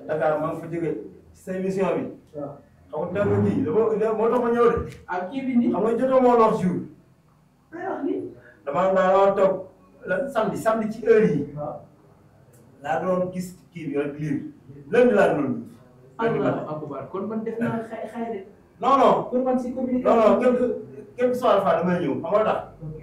Dakar maa ngi fa jógee ci sa émission bi waaw xam nga dama kii dama moo tax ma ñëw de ak kii bi nii. xam nga jotoo moo wax jour ay wax ni. damaa daa toog la samedi samedi ci heure yi waaw. laa doon gis kii bi rek lire lundi laa doon Allah akbar kon man def naa xay xay de. non non kon man si non communication. non quelque quelque soit fois damay ñëw xam nga tax ok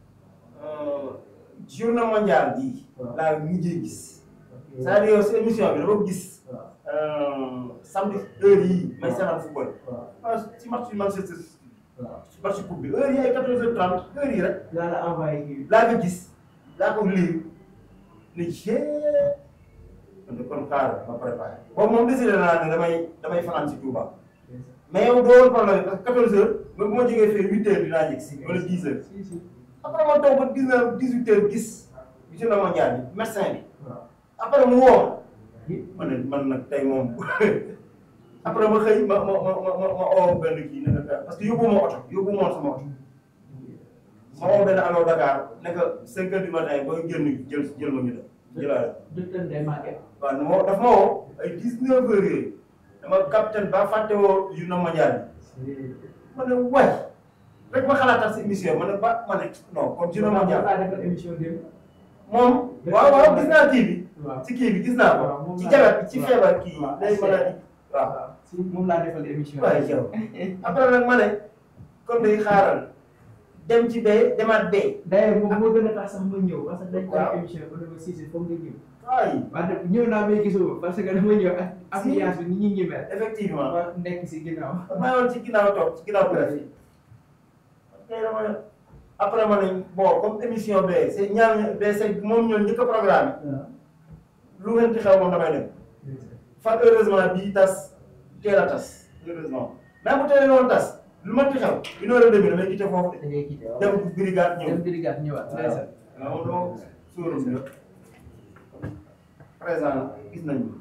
journée mondiale bii waaw. laa mujjee gis ok. c'est-à-dire yow si émission bi dama ko gis waaw euh, samedi heure yii may seetaan football waaw ah ci match bi Manchester City waaw. match coupe bi heure yi ay 14h30 heure yi rek laa la envoyé kii bi. laa ko gis laa ko lire ne jee man de kon xaaral ma préparé boobu moom décidé naa ne damay damay fanaan si Touba mais yow doo woon problème parce que 14h ba bu ma jógee fii 8h dinaa yegg si wala 10h si si. après ma toog ba 19 18h gis journée mondiale bi médecin bi waaw. après mu woo Hi. ma ne man nag tey moom après ma xëy ma ma ma ma ma oo benn kii ne ko parce que yóbbu ma oto yóbbu ma woon sama oto ma oo benn allo Dakar ne ko 5 heures du matin booy génn jël jël ma ñu dem jëlaale docteur Ndeye Maguette. waaw nu ma daf ma woo ay 19 heures yooyu dama capitaine ba fàtte woo journée mondiale bi ma ne waay rek ma xalaatal si émission ma ne ba ma ne non kon journée mondiale laa defal émission démb. moom waaw waaw gis naa kii bi waaw. ci kii bi gis naa waaw ko moom ci laa- jagat bi ci waaw. feebar kii waaw. day maladie waaw waaw si moom laa defal émission. waaye yow après nag ma ne kon day xaaral dem ci bee demaat bee d'ailleurs moom moo gën a tax sax ma ñëw parce que dañ ko Waaw. def émission ba dama siise foog nga ñëw. waay wante ñëw naa may gisoo parce que dama ñëw ak ambiance bi ni ñuy ñi mel. effectivement ma nekk si ginnaaw. maa yoon ci ginnaaw toog ci ginnaaw presse yi tey dama ne après ma ne bon comme émission bee c'est ñaar bee c'est moom ñoon njëkk a programme waaw. lu ngeen ci xew moom damay dem fa heureusement bii tas teel a tas heureusement mais bu teelee noonu tas lu ma ci xew une heure et demie damay quitté foofu da ngay quitté waaw. de dem brigade ñëw dem brigade ñëwaat. ndeysaan. waaw donc suurum bi présent gis nañu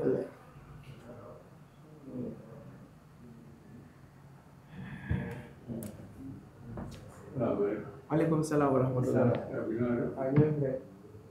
maaleykum salaam wa rahmatulah. waaw ñoo ngi lay.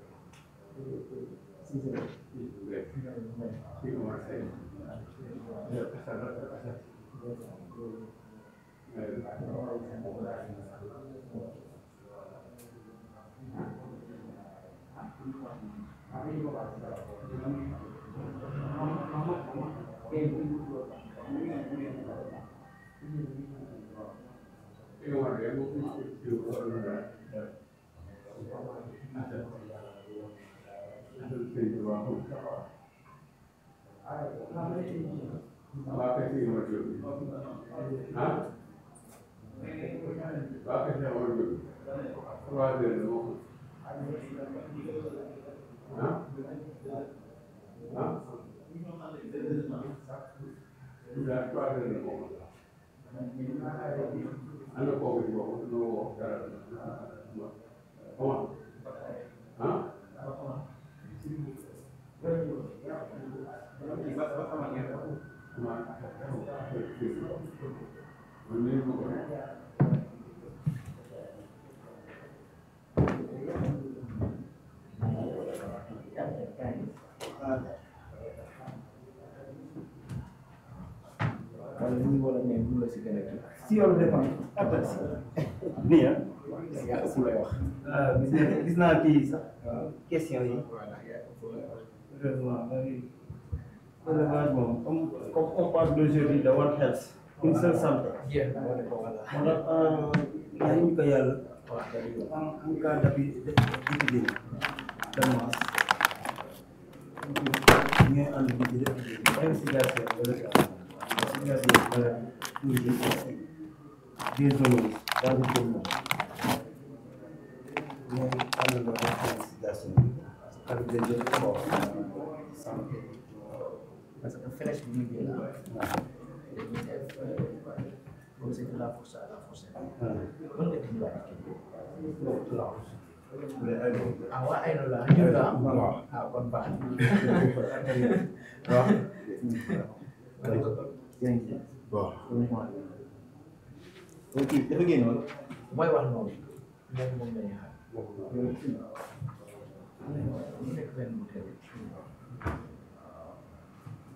wala ñi wala ñoom ñu la si gën a kii. si yow dépend après si nii ah yaa ëpp lay wax. ah gis naa gis naa kii sax waaw. question yi voilà yaa ëpp lay wax. heureusement élevage moom comme comme on parle d'aujourd'hui de One Health une seule santé jeex na wala ko voilà. moo tax ñaan ñu ko yàlla waaw kay yow. en en cas d'appui d'épidémie de masse ñooy ànd di ci def investigation wala investigation wala tourisme aussi des zoologistes dans le commune ñooy àndandoo def investigation bi avec des autres corps santé parce que flèche bi ñu jël ah. dañuy def comme c'est de la force à la force. mën nga dimbali kii. ah waa ay la ñu la waaw. ah kon baax na. waaw bon ok dafa génnoon mooy wax noonu moom moom la ñuy xaar. mu nekk benn bouteille.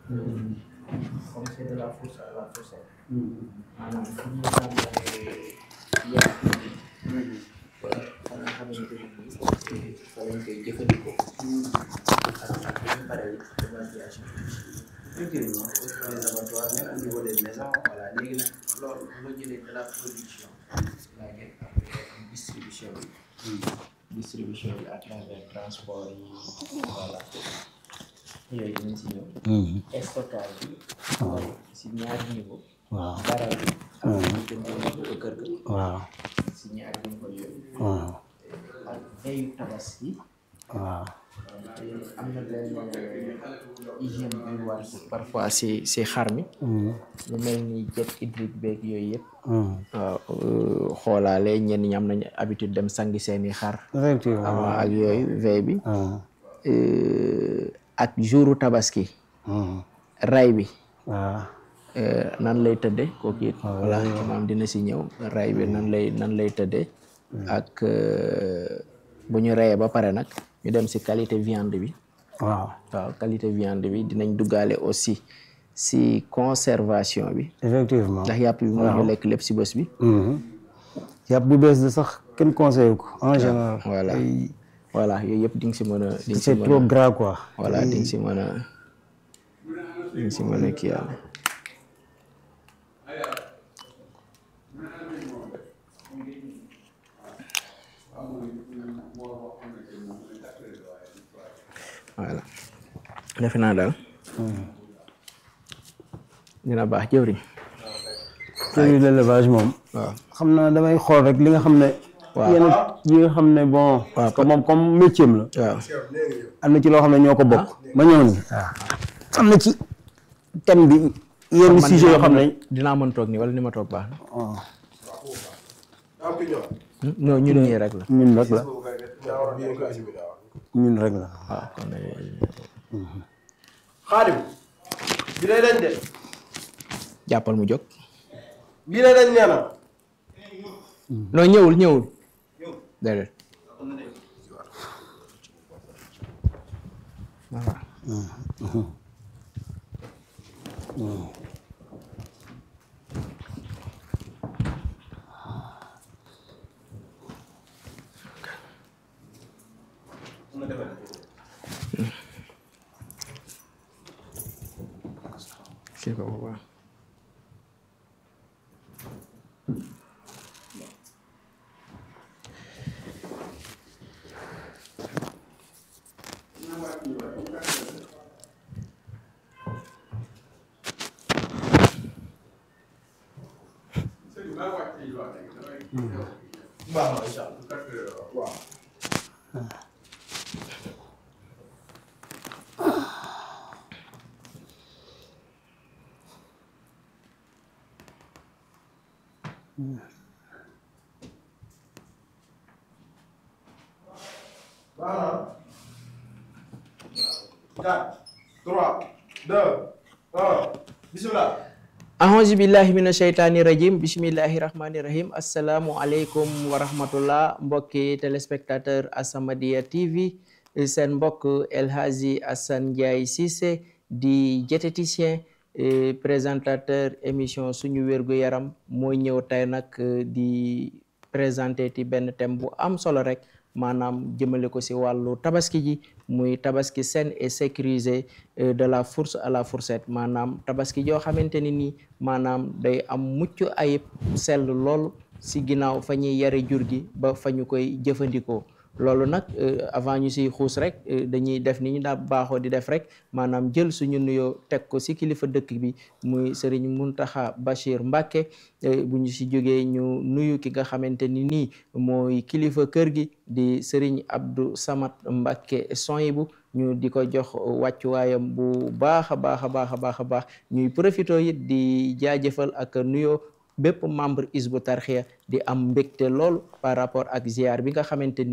comme c'est de la fourche à la fourchette maanaam fu ñu tàmbalee yàq ba fa nga xamante ni nii fa lañ koy jëfandikoo ak ak bu ñu paree évacuation Effectivement, les abattoirs, même au niveau des maisons, voilà, léegi nag loolu loo jëlee de la production laa ngeen après distribution bi distribution bi à travers transport yi voilà yooyu dinañ si ñëw stockage bi mooy si ñaari niveau waaw baral bi ak ñu jëndee ko kër ga waaw si ñaari niveau yooyu waaw ak veyu tabaski waaw te am na benn hygiène bi war parfois si si xar mi lu mel ni jet hydrique beeg yooyu yëpp waaw xoolaale ñenn ñi am nañu habitude dem sangi seeni xar effectivement avant ak yooyu veille bi waaw euh, ak jouru tabaski ray bi waaw euh, nan lay tëdde kooku it voilà maam dina si ñëw ray bi nan lay nan lay tëdde ak euh, bu ñu rayee ba pare nag ñu dem si qualité viande bi waaw waaw qualité viande bi dinañ duggaale aussi si conservation bi effectivement ndax yàpp bi moo ñu lekk lépp si bés bi yàpp bu bees de sax kenn conseillé ko en général voilà ay- voilà yooyu yëpp di nga si mën a di nga si c'est mën trop a gras quoi voilà di nga si mën a di nga si mën a kii yàlla voilà defe naa daal dina baax jëwriñ service d'élevage moom waaw xam naa damay xool rek li nga xam ne Waaw. yenn yi nga xam ne bon parce que moom comme métier am la waaw am na ci loo xam ne ñoo ko bokk ma ñëw ni waaw am na ci thème bi yenn man sujet yoo xam ne dinaa mën toog nii wala ni ma toog baax na waaw am ki ñëw. non ñun nii rek la ñun rek la bii nga ko assumé daa war. ñun rek la waaw kon Xaadim. bi lay dañ de. jàppal mu jóg bii lay dañ nee na. non ñëwul ñëwul déedéet voilà kii ko bu baax baax na incha allah. waaw. baax na. quatre trois deux un bisimilah. ahosu billahi mina sheytaani rajim bismillahi rahmani rahim assalaamu aleykum wa rahmatullah mbokki téléspectateur As-Samadiyya TV seen mbokk El Hadji Assane Ndiaye Cissé di diététicien et présentateur émission suñu wérgu yaram mooy ñëw tey nag di présenter ti benn thème bu am solo rek maanaam jëmale ko si wàllu tabaski ji muy tabaski saine et sécurisé euh, de la fourche à la fourchette maanaam tabaski joo xamante ni nii maanaam day am mucc ayib sell lool si ginnaaw fa ñuy yare jur gi ba fa ñu koy jëfandikoo loolu nag euh, avant ñu siy xuus rek euh, dañuy def ni ñu daa baaxoo di def rek maanaam jël suñu nuyoo teg ko si kilifa dëkk bi muy sëriñ Muntaxa Bachir Mbàkke bu ñu si jógee ñu nuyu ki nga xamante ni nii mooy kilifa kër gi di sëriñ Abdou Samad Mbàkke Soyibu ñu di ko jox wàccuwaayam bu baax a baax a baax a baax a baax ñuy profité it di jaajëfal ak nuyoo bépp membre Hizbut Tarqiyyah di am mbégte lool par rapport ak ziar bi nga xamante ni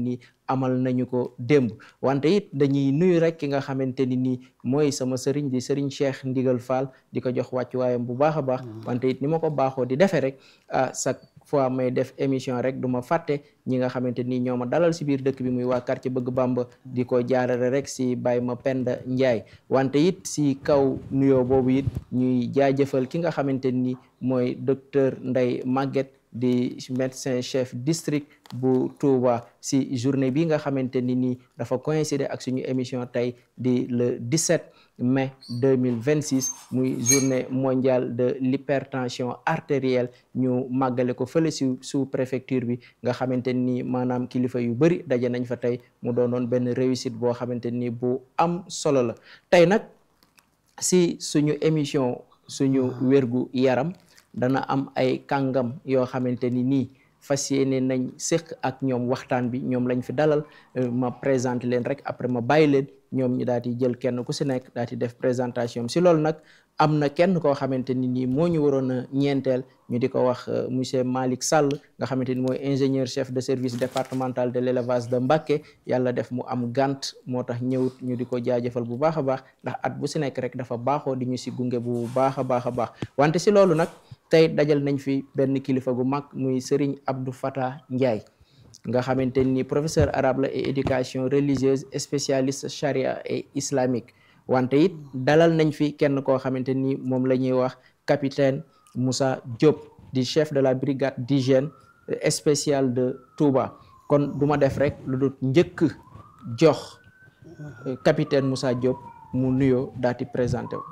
amal nañu ko démb wante it dañuy nuyu rek ki nga xamante ni nii mooy sama sëriñ di sëriñ Cheikh Ndigal Fall di ko jox wàccuwaayam bu baax a baax wante it ni ma ko baaxoo di defee rek ah chaque fois may def émission rek du ma fàtte ñi nga xamante ni ñoo ma dalal si biir dëkk bi muy waa quartier bëgg Bamba di ko jaarale rek si Baye ma Penda Ndiaye wante it si kaw nuyoo boobu it ñuy jaajëfal ki nga xamante ni mooy docteur Ndeye Maguette di médecin chef district bu Touba si journée bi nga xamante ni nii dafa coïncider ak suñu émission tey di le 17 mai 2026 muy journée mondiale de l'hypertension artérielle ñu màggale ko fële si sous préfecture bi nga xamante ni maanaam kilifa yu bëri daje nañ fa tey mu doonoon benn réussite boo xamante ni bu am solo la tey nag si suñu émission suñu wérgu yaram dana am ay kàngam yoo xamante ni nii fas yéene nañ séq ak ñoom waxtaan bi ñoom lañ fi dalal ma présenté leen rek après ma bàyyi leen ñoom ñu daal di jël kenn ku si nekk daal di def présentation si loolu nag am na kenn koo xamante ni nii moo ñu waroon a ñeenteel ñu di ko wax monsieur Malick Sall nga xamante ni mooy ingénieur chef de service départemental de l'élevage de Mbacké yàlla def mu am gant moo tax ñëwut ñu di ko jaajëfal bu baax a baax ndax at bu si nekk rek dafa baaxoo di ñu si gunge bu baax a baax a baax wante si loolu nag tey dajal nañ fi benn kilifa gu mag muy Serigne Abdou Fatah Ndiaye nga xamante ni professeur arabe la et éducation religieuse spécialiste charia et islamique wante it dalal nañ fi kenn koo xamante ni moom la ñuy wax capitaine Moussa Diop di chef de la brigade d'hygiène spéciale de Touba kon du ma def rek lu dul njëkk jox capitaine Moussa Diop mu nuyoo daal di présenté wu.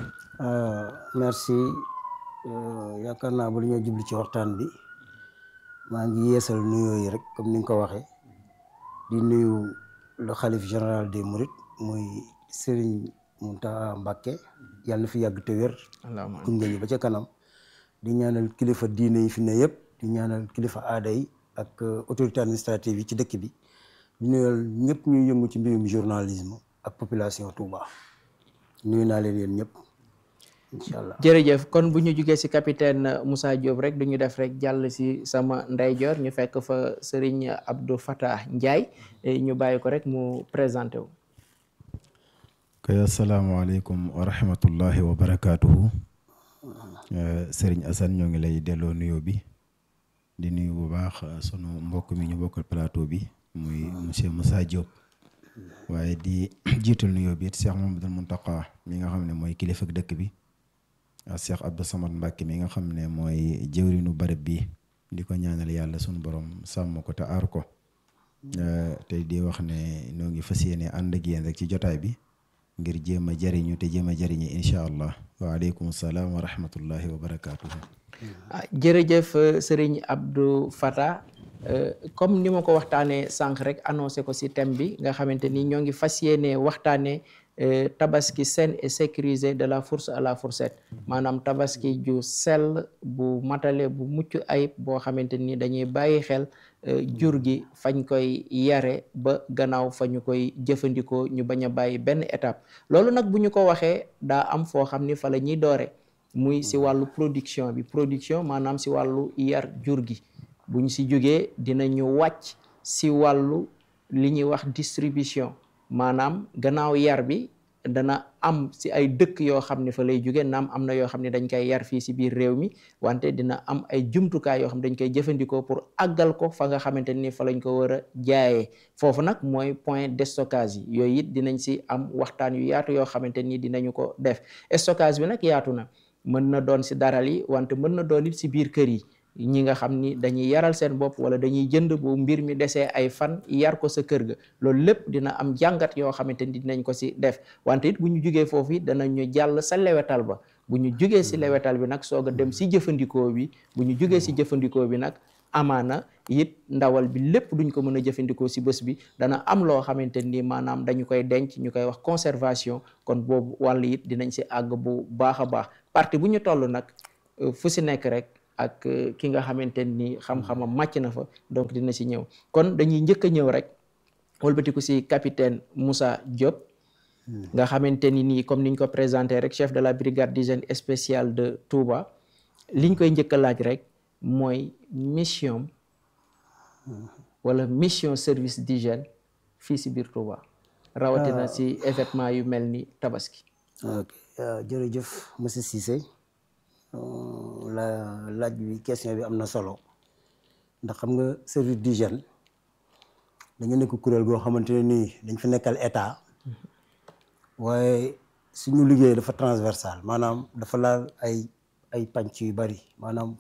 merci yaakaar naa ba lu ñoo jubli ci waxtaan bi maa ngi yeesal nuyoo yi rek comme ni nga ko waxee di nuyu le xalif général des Mourides muy Serigne Mountakha Mbacké yàlla na fi yàgg te wér gunge ñu ba ca kanam di ñaanal kilifa diine yi fi ne yëpp di ñaanal kilifa aada yi ak autorité administrative yi ci dëkk bi di nuyal ñëpp ñuy yëngu ci mbirum journalisme ak population Touba nuyu naa leen yéen ñëpp incha allah jërëjëf kon bu ñu jugee ci capitaine Moussa Diop rek du ñu def rek jàll ci sama ndeyjoor ñu fekk fa Serigne Abdou Fatah Ndiaye ñu bàyyi ko rek mu présenté wu. kay asalaamaaleykum wa rahmatullahi wa barakaatuhu Serigne Assane ñoo ngi lay delloo nuyoo bi di nuyu bu baax sunu mbokk mi ñu bokkal plateau bi muy monsieur Moussa Diop waaye di jiital nuyoo bi it Cheikh Mamadou Mountakha mi nga xam ne mooy kilifa dëkk bi ak Cheikh Abdou Samad Mbacke mi nga xam ne mooy jëwrinu barab bi di ko ñaanal yàlla sunu borom sàmm ko te aar ko tey di wax ne ñoo ngi fas yéene ànd ak yéen rek ci jotaay bi. ngir jéem a jariñu te jéem a jariñu incha allah waaleykum salaam wa rahmatullahi wa barakaatuhu. ah jërëjëf Serigne Abdou Fatah comme ni ma ko waxtaanee sànq rek annoncé ko ci thème bi nga xamante ni ñoo ngi fas yéene waxtaanee tabaski saine et sécurisé de la fourche à la fourchette maanaam tabaski ju sell bu matale bu mucc ayib boo xamante ni dañuy bàyyi xel. jur gi fañ koy yare ba gannaaw fa ñu koy jëfandikoo ñu bañ a bàyyi benn étape loolu nag bu ñu ko waxee daa am foo xam ni fa la ñuy doore muy si wàllu production bi production maanaam si wàllu yar jur gi bu ñu si jógee dinañu wàcc si wàllu li ñuy wax distribution maanaam gannaaw yar bi dana am si ay dëkk yoo xam ne fa lay jóge naam am na yoo xam ne dañ koy yar fii si biir réew mi wante dina am ay jumtukaay yoo xam dañ koy jëfandikoo pour àggal ko fa nga xamante ni fa lañ ko war a jaayee foofu nag mooy point de stockage yi yooyu it dinañ si am waxtaan yu yaatu yoo xamante ni dinañu ko def stockage bi nag yaatu na mën na doon si daral yi wante mën na doon it si biir kër yi ñi nga xam ni dañuy yaral seen bopp wala dañuy jënd bu mbir mi desee ay fan yar ko sa kër ga loolu lépp dina am jàngat yoo xamante ni dinañ ko si def wante it bu ñu jugee foofu it danañu jàll sa lewetal ba bu ñu jugee si lewetal bi nag soog a dem si jëfandikoo bi bu ñu jugee si jëfandikoo bi nag amaana it ndawal bi lépp duñ ko mën a jëfandikoo si bés bi dana am loo xamante ni maanaam dañu koy denc ñu koy wax conservation kon boobu wàll it dinañ si àgg bu baax a baax partie bu ñu toll nag fu si nekk rek ak ki nga xamante ni xam-xamam màcc na fa donc dina si ñëw kon dañuy njëkk a ñëw rek wëlbatiku si capitaine Moussa Diop nga xamante ni nii comme niñ ko présenté rek chef de la brigade d'hygiène spéciale de Touba liñ koy njëkk a laaj rek mooy mission wala mission service d'hygiène fii si biir Touba rawatina si événement yu mel ni tabaski ok jërëjëf monsieur Cissé la laaj bi question bi am na solo ndax xam nga service d'hygiène dañu nekk kuréel goo xamante ne nii dañ fi nekkal état waaye suñu liggéey dafa transversal maanaam dafa laal ay ay pànc yu bari maanaam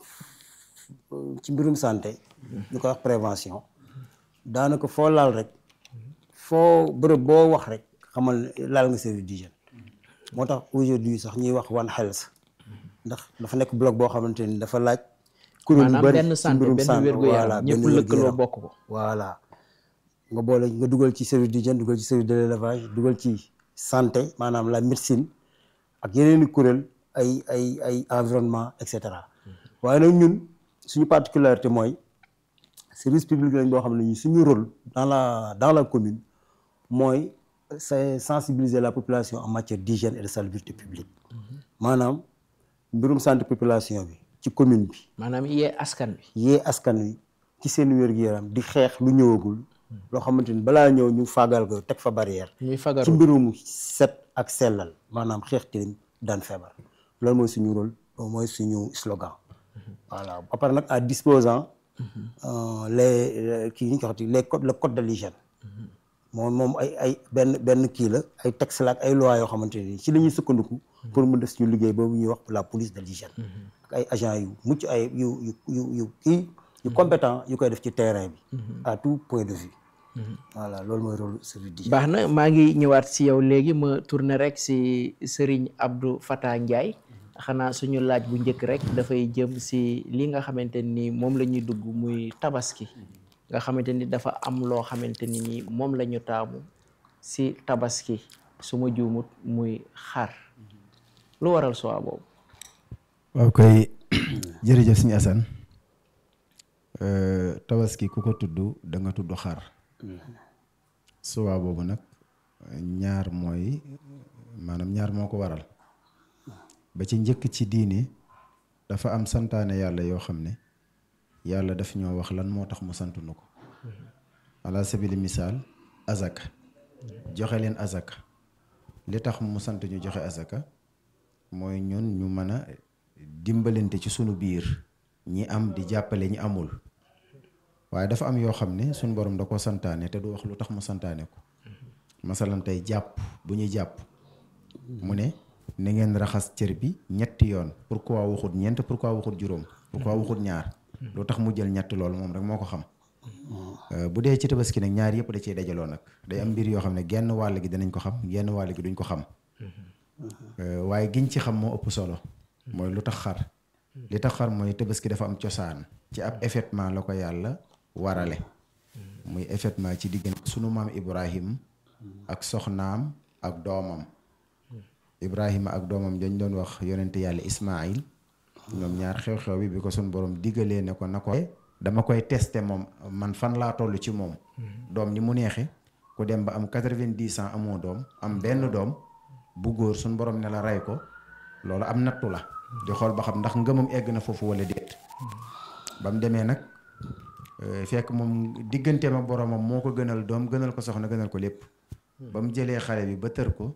ci mbirum santé ñu koy wax prévention daanaka foo laal rek foo bërëb boo wax rek xamal ne laal nga service d'hygiène moo tax aujourd'hui sax ñuy wax one health ndax dafa nekk bloc boo xamante ni dafa laaj kuréel yu maanaam bari benn ci santé mbirum benn santé wér-gu-yaram benn ñëpp lëkkaloo wér-gu-yaram. bokk ko voilà nga boole nga dugal ci service d'hygiène dugal ci service de l'élevage dugal ci santé maanaam la médecine ak yeneen i kuréel ay ay ay environnement et cetera waaye nag ñun suñu particularité mooy service public lañ boo xam ne ñu suñu rôle dans la dans la commune mooy c'est sensibiliser la population en matière d'hygiène et de salubrité publique maanaam mbirum santé population bi ci commune bi maanaam yee askan bi yee askan wi ci seen wér-gu-yaram di xeex lu ñëwagul loo xamante ni balaa ñëw ñu faagal ko teg fa barrière ñuy ci fagaru mbirum set ak sellal maanaam xeex tilim daan feebar loolu mooy suñu rôle loolu mooy suñu slogan voilà ba pare nag à disposant euh, les kii ñu ko waxati les codes le code de l'hygiène moom moom ay ay benn benn kii la ay texte la ak ay loi yoo xamante ni ci la ñuy sukkandiku pour mu def suñu liggéey boobu ñuy wax la police de l'hygiène ak ay agents yu mucc ay yu yu yu yu kii yu compétent yu koy def ci terrain bi à tout point de vue voilà loolu mooy rôle service d'hygiène baax na maa ngi ñëwaat si yow léegi ma tourner rek si Serigne Abdou Fatah Ndiaye xanaa suñu laaj bu njëkk rek dafay jëm si li nga xamante ni moom la ñuy dugg muy tabaski nga xamante ni dafa am loo xamante ni ni moom la ñu taamu si tabaski su ma juumut muy xar lu waral soo boobu waaw koy jërëjëf suñu Assane Euh, tabaski ku ko tudd da nga tudd xar suwaa boobu nag ñaar mooy maanaam ñaar moo ko waral ba ci njëkk ci diine dafa am santaane yàlla yoo xam ne yàlla daf ñoo wax lan moo tax mu sant nu ko ala sabili misaal azaka joxe leen azaka li tax mu sant ñu joxe azaka mooy ñun ñu mën a dimbalante ci sunu biir ñi am di jàppale ñi amul waaye dafa am yoo xam ne suñu borom da ko santaane te du wax lu tax mu santaane ko masalan tey jàpp bu ñuy jàpp mu ne na ngeen raxas cër bi ñetti yoon pourquoi waxut ñeent pourquoi waxut juróom pourquoi waxut ñaar lu tax mu jël ñett loolu moom rek moo ko xam Euh, bu dee ci tabaski nag ñaar yëpp da cee dajaloo nag day am mbir yoo xam ne genn wàll gi danañ ko xam genn wàll gi duñ ko xam Euh, waaye giñ ci xam moo ëpp solo mooy lu tax xar li tax xar mooy tabaski dafa am cosaan ci ab effectivement la ko yàlla warale muy effectivement ci diggante sunu maam Ibrahim ak soxnaam ak doomam Ibrahima ak doomam dañ doon wax yonente yàlla Ismaïl ñoom ñaar xew-xew bi bi ko sunu borom diggalee ne ko na ko dama koy testé moom man fan laa toll ci moom doom ni mu neexe ku dem ba am quatre-vingt-dix ans amoo doom am benn doom bu góor sunu borom ne la rey ko loolu am nattu la di xool ba xam ndax ngëmam egg na foofu wala déet ba mu demee nag euh, fekk moom digganteem ak boromam moo ko gënal doom gënal ko soxna gënal ko lépp ba mu jëlee xale bi ba tër ko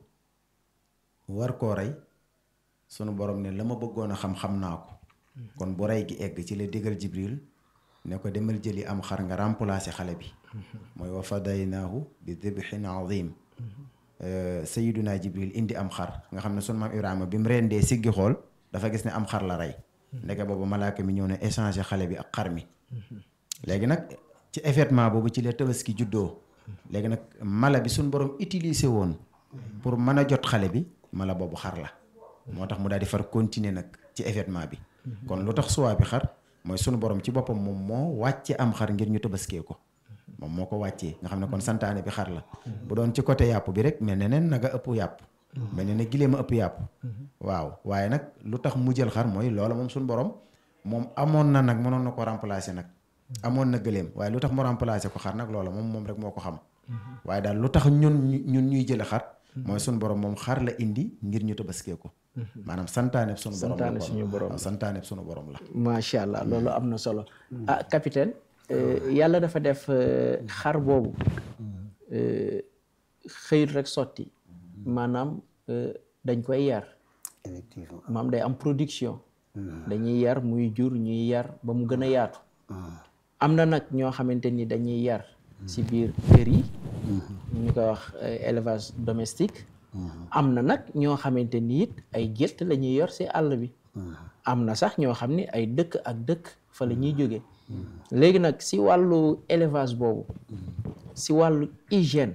war koo rey sunu borom ne la ma bëggoon a xam xam naa ko kon bu rey gi egg ci la digal Jibril ne ko demal jëli am xar nga remplacer xale bi mooy wa fadaynaahu bi dibhin azim sayiduna Jibril indi am xar nga xam ne sunu maam Ibrahima bi mu rendee siggi xool dafa gis ne am xar la rey ndeke boobu malaaka mi ñëw ne échanger xale bi ak xar mi léegi nag ci événement boobu ci la tabaski juddoo léegi nag mala bi suñ borom utiliser woon pour mën a jot xale bi mala boobu xar la moo tax mu daal di far continuer nag ci événement bi kon lu tax suwaa bi xar mooy sunu borom ci boppam moom moo wàcce am xar ngir ñu tabaskee ko moom moo ko wàccee nga xam ne kon santaane bi xar la bu doon ci côté yàpp bi rek mel ne neen naga ëpp yàpp mel ne ne gileem a ëpp yàpp waaw waaye nag lu tax mu jël xar mooy loola moom suñu borom moom amoon na nag mënoon na ko remplacer nag amoon na gëleem waaye lu tax mu remplacer ko xar nag loola moom moom rek moo ko xam waaye daal lu tax ñun ñun ñuy jële xar mooy suñu borom moom xar la indi ngir ñu tabaskee ko maanaam santaane suñu borom la santaane suñu borom waaw santaane suñu borom la macha allah loolu am na solo ah capitaine euh, yàlla dafa def euh, xar boobu euh, xëyut rek sotti maanaam euh, dañ koy yar effectivement maam day am production dañuy yar muy jur ñuy yar ba mu gën a yaatu am na nag ñoo xamante ni dañuy yar ci biir kër yi ñu koy wax euh, élevage domestique am na nag ñoo xamante ni it ay gétt la ñuy yor ci àll bi am na sax ñoo xam ni ay dëkk ak dëkk fa la ñuy jóge léegi nag ci wàllu élevage boobu ci wàllu hygiène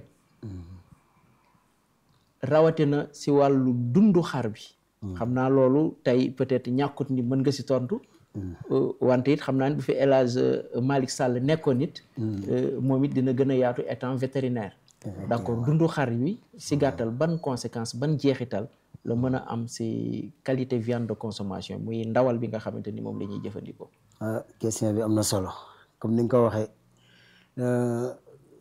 rawatina ci wàllu dundu xar bi xam naa loolu tey peut-être ñàkkut ni mën nga ci tontu Euh, wante it xam naa ne bu fi El Hadj euh, Malick Sall nekkoon it euh, moom it dina gën a yaatu étant vétérinaire d'accord dundu xar wi ci gàttal ban conséquence ban jeexital la mën a am ci qualité viande de consommation muy ndawal bi nga xamante ni moom la ñuy jëfandikoo ah question bi am na solo comme ni nga ko waxee euh,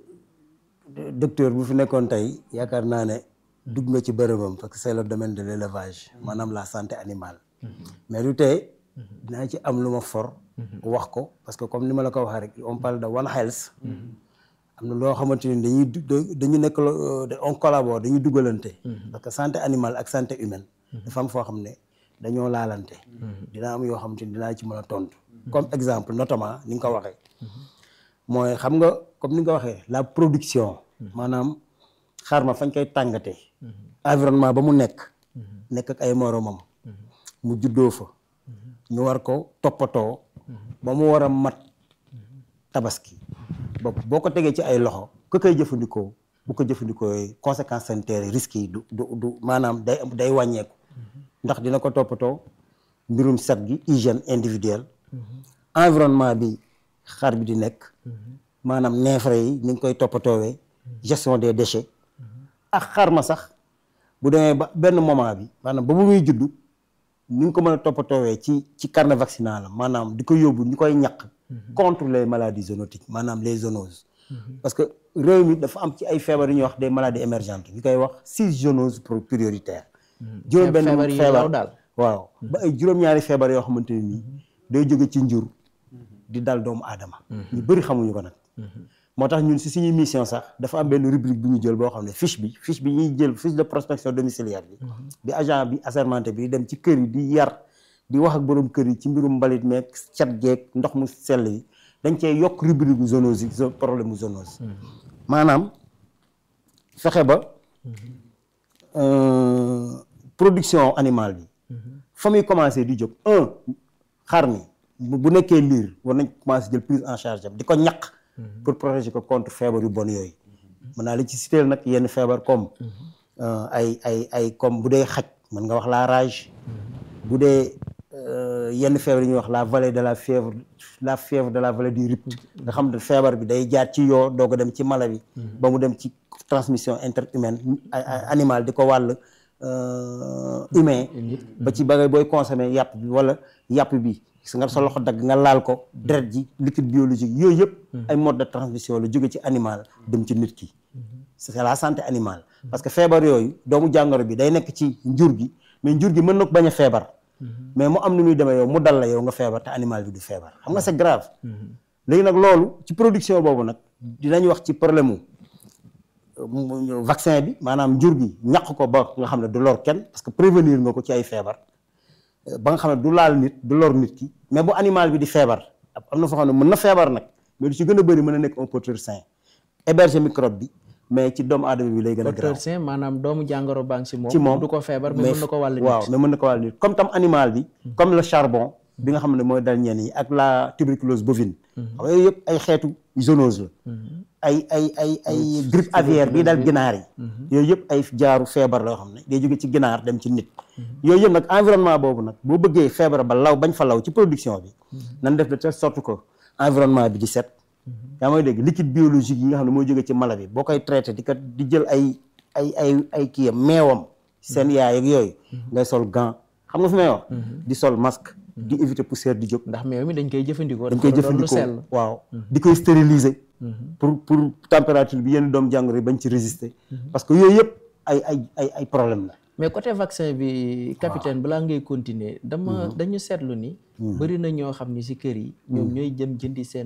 docteur bu fi nekkoon tey yaakaar naa ne dugg nga ci bërëbam parce que c'est le domaine de l'élevage maanaam la santé animale mais du tey dinaa ci am lu ma for wax ko parce que comme ni ma la ko waxee rek on parle de one health am na loo xamante ni dañuy du- dañu nekk lo- on collabore dañuy dugalante parce que santé animale ak santé humaine dafa am foo xam ne dañoo laalante dina am yoo xamante ni dinaa ci mën a tontu comme exemple notamment ni nga ko waxee mooy xam nga comme ni nga ko waxee la production maanaam xar ma fañ koy tàngatee environnement ba mu nekk nekk ak ay moromam mu juddoo fa ñu war ko toppatoo ba mu war a mat tabaski ba boo ko tegee ci ay loxo ku koy jëfandikoo bu ko jëfandikoo conséquences sanitaires yi risques yi du du du maanaam day day wàññeeku ndax dina ko toppatoo mbirum set gi hygiène individuelle environnement bi xar bi di nekk maanaam neefere yi ni nga koy toppatoowee gestion des déchets ak xar ma sax bu demee ba benn moment bi maanaam ba bu muy juddu ni nga ko mën a toppatoowee ci ci carnet vaccinal la maanaam di ko yóbbu ñu koy ñaq contre les maladies zoonotiques maanaam les zoonoses parce que réew mi dafa am ci ay feebar yu ñuy wax des maladies émergentes ñu koy wax six zoonoses pro- prioritaires juróom benn feebar yi feebar law daal. waaw ba ay juróom-ñaari feebar yoo xamante ne nii day jóge ci njur di dal doomu aadama ñu bëri xamuñu ko nag moo tax ñun si suñuy mission sax dafa am benn rubrique bu ñu jël boo xam ne fiche bi fiche bi ñuy jël fiche de prospection domiciliaire bi bi agent bi assermenté bi di dem ci kër yi di yar di wax ak borom kër yi ci mbirum mbalit meeg cet geeg ndox mu sell yi dañ cee yokk rubrique bu zoonose yi zo- problème mu zoonose maanaam fexe ba euh, production animale bi fa muy commencé di jóg un xar mi bu bu nekkee liir war nañ commencé jël prise en charge am di ko ñaq pour protéger ko contre feebar yu bon yooyu mën naa la ci citer nag yenn feebar comme euh, ay ay ay comme bu dee xaj mën nga wax la rage bu dee euh, yenn feebar yi ñuy wax la vallée de la fièvre la fièvre de la vallée du Rift nga xam ne feebar bi day jaar ci yoo doog a dem ci mala bi ba mu dem ci transmission interhumaine ay- ay- animal di ko wàll euh, humain ba ci ba ngay booy consommer yàpp bi wala yàpp bi su nga sa loxo dagg nga laal ko deret ji liquide biologique yooyu yëpp ay mode de transmission la jóge ci animal dem ci nit ki c'est la santé animale parce que feebar yooyu doomu jàngoro bi day nekk ci njur gi mais njur gi mën na ko bañ a feebar mais mu am nu muy demee yow mu dal la yow nga feebar te animal bi du feebar xam nga c'est grave léegi nag loolu ci production boobu nag dinañ wax ci problème mu mu- vaccin bi maanaam njur gi ñàq ko ba nga xam ne du lor kenn parce que prévenir nga ko ci ay feebar euh, ba nga xam ne du laal nit du lor nit ki mais bu animal bi di feebar am na foo xam ne mën na feebar nag mais du ci gën a bëri mën na nekk un porteur sain héberger microbe bi mais ci doomu aadama bi lay gën a docteur grave Saint maanaam doomu jàngoro baa ngi si moom ci moom du ko feebar mais mën na ko wàll nit waaw mais mën na ko wàll nit comme tam animal bi comme le charbon bi nga xam ne mooy dal ñenn yi ak la tuberculose bovine xam nga yooyu yëpp ay xeetu zoonose la ay ay ay ay grippe aviaire bii dal ginaar yi yooyu yëpp ay jaaru feebar la yoo xam ne day jóge ci ginaar dem ci nit yooyu yëpp nag environnement boobu nag boo bëggee feebar ba law bañ fa law ci production bi nan def de telle sorte que environnement bi di set yaa mooy dégg liquide biologique yi nga xam ne mooy jóge ci mala bi boo koy traité di ko di jël ay ay ay ay kii meewam seen yaay ak yooyu ngay sol gant xam nga fi may wax di sol masque di éviter poussière di jóg ndax meew mi dañ koy jëfandikoo dañ koy dafa doon lu sell jëfandikoo waaw di koy stériliser pour pour température bi yenn doom jàngoro yi bañ ci résister parce que yooyu yëpp ay ay ay ay problème la mais côté vaccin bi capitaine balaa ngay continuer dama dañu seetlu ni bëri na ñoo xam ni si kër yi ñoom ñooy jëm jëndi seen